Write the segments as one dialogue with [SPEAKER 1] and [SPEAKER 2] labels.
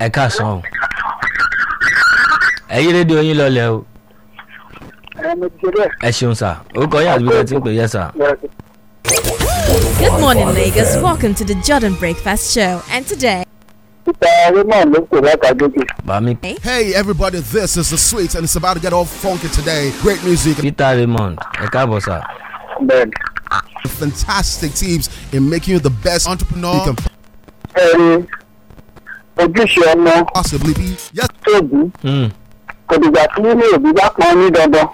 [SPEAKER 1] ẹ káàsán o ẹ yí rédíò yín lọlẹ o
[SPEAKER 2] ẹni jẹrẹ
[SPEAKER 1] ẹ ṣeun sà orúkọ yín àti bí ẹ ti ń pè yẹ sà.
[SPEAKER 3] Good morning, Lagos. Welcome to the Jordan Breakfast Show. And today,
[SPEAKER 2] ìta raymond ló pè látàgéjì
[SPEAKER 1] bàmí
[SPEAKER 4] Hey everybody, this is the sweet and it's about to get all funky today. Great music,
[SPEAKER 1] peter raymond ẹ káàbọ̀ sà.
[SPEAKER 2] bẹ́ẹ̀ni.
[SPEAKER 4] fantastic teams in making you the best entrepreneur you can
[SPEAKER 2] ẹni ojúṣe ọmọ
[SPEAKER 4] possibly be. Yes,
[SPEAKER 2] tóbi
[SPEAKER 1] Hmm,
[SPEAKER 2] kò dìgbà tí ilé òbí bá pọn ní dandan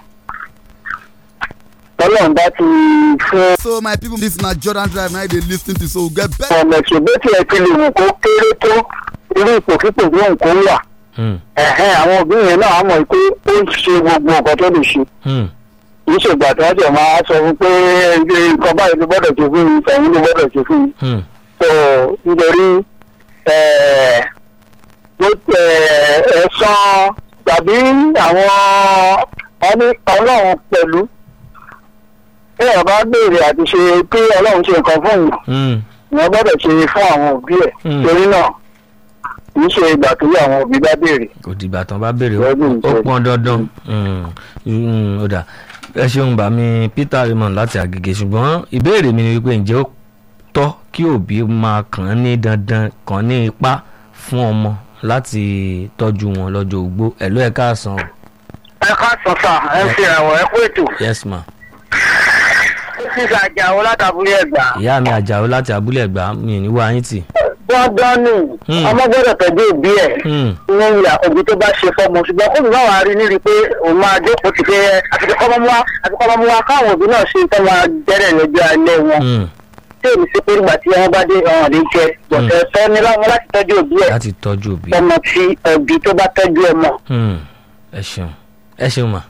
[SPEAKER 2] ọlọ́run bá ti fún
[SPEAKER 4] so my people, this na Jordan Drive now they lis ten to so get better.
[SPEAKER 2] ọmọ ìṣògbé tí ẹ ti lè wù kó kéré tó irú ipòkípò bí nǹkan wà
[SPEAKER 1] hmm,
[SPEAKER 2] ẹ̀hẹ́n àwọn òbí yẹn náà á mọ̀ pé ó ń ṣe gbogbo nǹkan tó lè ṣe
[SPEAKER 1] hmm,
[SPEAKER 2] kì í ṣègbà tí wọ́n jẹ̀ máa sọ fún pé ilé nǹkan báyìí ló gbọ́dọ̀ ṣe fún yìí tẹ̀yìn ló gbọ́dọ̀ ṣe fún yìí
[SPEAKER 1] hmm,
[SPEAKER 2] so nítorí ẹ̀, ló- ẹ̀, ẹ̀san tàbí àwọn ọní ọlọ́run pẹ̀lú bí èèyàn bá béèrè àti ṣe pé ọlọ́run ṣe nǹkan fún yìí
[SPEAKER 1] hmm,
[SPEAKER 2] wọ́n gbọ́dọ̀ ṣe fún àwọn òbí ẹ̀
[SPEAKER 1] Hmm.
[SPEAKER 2] torí náà kì í ṣe ìgbà tó yẹ àwọn òbí bá béèrè.
[SPEAKER 1] kò dìgbà tán bá béèrè ó-
[SPEAKER 2] Lọ́dún
[SPEAKER 1] ó
[SPEAKER 2] ìjọ.
[SPEAKER 1] pọn dandan Hmm, hmm, ó dà ẹ ṣeun bàmí peter raymond láti àgègè ṣùgbọ́n ìbéèrè mi ni wípé ǹjẹ́ ó tọ́ kí òbí máa kàn án ní dandan kàn án ní ipá fún ọmọ láti tọ́jú wọn lọ́jọ́ ogbó ẹ̀ ló ẹ̀ káàsán o
[SPEAKER 2] ẹ ká sọ sà ẹ fi ẹ̀wọ̀n ẹ kú ètò
[SPEAKER 1] yes ma
[SPEAKER 2] sísè àjàwó látàbúlé ẹ̀gbá.
[SPEAKER 1] ìyá mi àjàó láti abúlé ẹ̀gbá mi ò ní wá yín tì.
[SPEAKER 2] dandan ni
[SPEAKER 1] Hmm.
[SPEAKER 2] ọmọ gbọ́dọ̀ tẹ̀lé òbí ẹ̀
[SPEAKER 1] Hmm,
[SPEAKER 2] ní ìyá òbí tó bá ṣe fọmọ ṣùgbọ́n kó mi bá wàá rí níri pé òun máa jókòó ti pé àtìkọ́ ọmọ wa àtìkọ́ ọmọ wa káwọn òbí náà ṣe tó máa jẹ́rẹ̀ lọ́jọ́ alẹ́ wọn
[SPEAKER 1] hmm,
[SPEAKER 2] tí èmi sí pé nígbà tí wọ́n bá dé ọ̀hún lè jẹ bọ̀tẹ́ fẹ́ ní láwọn láti tọ́jú òbí ẹ̀
[SPEAKER 1] láti tọ́jú òbí.
[SPEAKER 2] ọmọ tí òbí tó bá tọ́jú ọmọ.
[SPEAKER 1] Hmm, ẹ ṣeun ẹ ṣeun mà.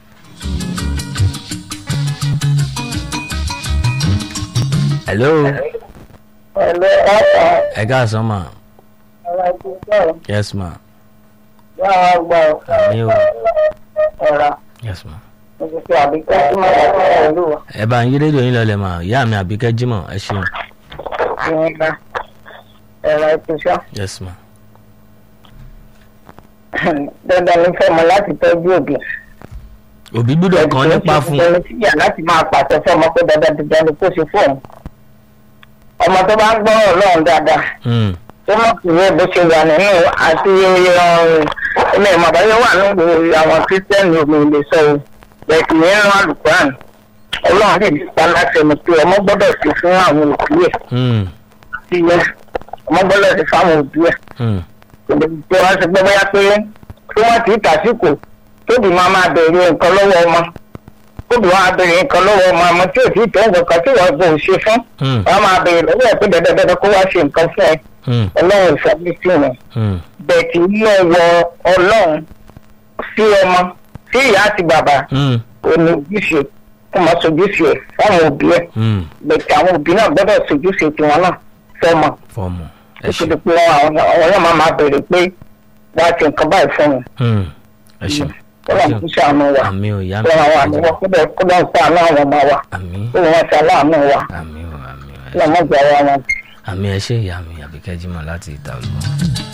[SPEAKER 1] hello
[SPEAKER 2] ẹ̀lẹ́ ọ̀pọ̀
[SPEAKER 1] ẹ káàsán mà
[SPEAKER 2] ọ̀rọ̀ ìgbésẹ̀
[SPEAKER 1] yes ma
[SPEAKER 2] yàrá gbọ́
[SPEAKER 1] àmì o
[SPEAKER 2] ọ̀rọ̀
[SPEAKER 1] yes ma.
[SPEAKER 2] ìgbésẹ̀ àbíkẹ́ tí mo bá fẹ́ ẹ̀lú
[SPEAKER 1] ẹ bá ń yí rédíò yín lọlẹ̀ mà ìyá mi àbíkẹ́ jímọ̀ ẹ ṣeun
[SPEAKER 2] ìyẹn ẹ̀rọ ìpèsè.
[SPEAKER 1] yes ma.
[SPEAKER 2] dandan ní fọmọ láti tọ́jú òbí.
[SPEAKER 1] òbí gbúdọ̀ kan nípa fún
[SPEAKER 2] ẹni tí yà láti máa pàṣẹ fọmọ pé dandan dandan ni kó ṣe fóun. ọmọ tó bá ń gbọ́ ọlọ́run dáadáa
[SPEAKER 1] Hmm,
[SPEAKER 2] tó mọ̀ sí ní bó ṣe wà nínú àti ilé ìmọ̀ àbáyọ wà nínú àwọn kírísítẹ́nì omi ilé sọ o bẹ́ẹ̀ sì ní ìran alukuran ọlọ́run lè ní ipa láti ẹni pé ọmọ gbọ́dọ̀ ṣe fún àwọn òbí ẹ̀
[SPEAKER 1] hmm,
[SPEAKER 2] sí yẹn ọmọ gbọ́dọ̀ ṣe fáwọn òbí ẹ̀
[SPEAKER 1] hmm,
[SPEAKER 2] tí wọ́n ti gbọ́ bóyá pé tí wọ́n ti tàsíkò tóbi máa máa bẹ̀rẹ̀ nǹkan lọ́wọ́ ọmọ tóbi wọn á bẹ̀rẹ̀ nǹkan lọ́wọ́ ọmọ àmọ́ tí ò tí ì tẹ́ nǹkan kan tí wọ́n gbọ́ ò ṣe fún
[SPEAKER 1] hmm,
[SPEAKER 2] wọ́n máa bẹ̀rẹ̀ lọ́wọ́ ẹ̀ pé dandandandan kó wá ṣe nǹkan fún ẹ
[SPEAKER 1] hmm,
[SPEAKER 2] ọlọ́run ìfọ́bí sí wọn
[SPEAKER 1] hmm,
[SPEAKER 2] bẹ́ẹ̀ tí inú ọwọ́ ọlọ́run sí ọmọ sí ìyá àti bàbá
[SPEAKER 1] hmm,
[SPEAKER 2] òní ojúṣe kó máa sojúṣe ẹ̀ fáwọn òbí ẹ̀
[SPEAKER 1] hmm.
[SPEAKER 2] bẹ́ẹ̀ tí àwọn òbí náà gbọ́dọ̀ sojúṣe tiwọn náà fọmọ
[SPEAKER 1] fọmọ ẹ
[SPEAKER 2] ó ti
[SPEAKER 1] ṣeun
[SPEAKER 2] di pé àwọn àwọn náà máa máa bẹ̀rẹ̀ pé wọ́n á ti nǹkan báyìí fún wọn
[SPEAKER 1] Hmm, ẹ ṣeun ẹ
[SPEAKER 2] kọ́lá ń
[SPEAKER 1] ṣeun
[SPEAKER 2] kúṣe àánú wa
[SPEAKER 1] àmì ò ìyá mi
[SPEAKER 2] kọ́lá àwọn àmì wọn kọ́lá kọ́lá ń pa àánú àwọn ọmọ wa
[SPEAKER 1] àmì
[SPEAKER 2] kọ́lá wọn ti aláàánú wa
[SPEAKER 1] àmì ò àmì ò ẹ
[SPEAKER 2] kọ́lá wọn gbà wá wọn.
[SPEAKER 1] àmì ẹ ṣe ìyá mi àbíkẹ́ jímọ̀ láti ìta olùkọ́.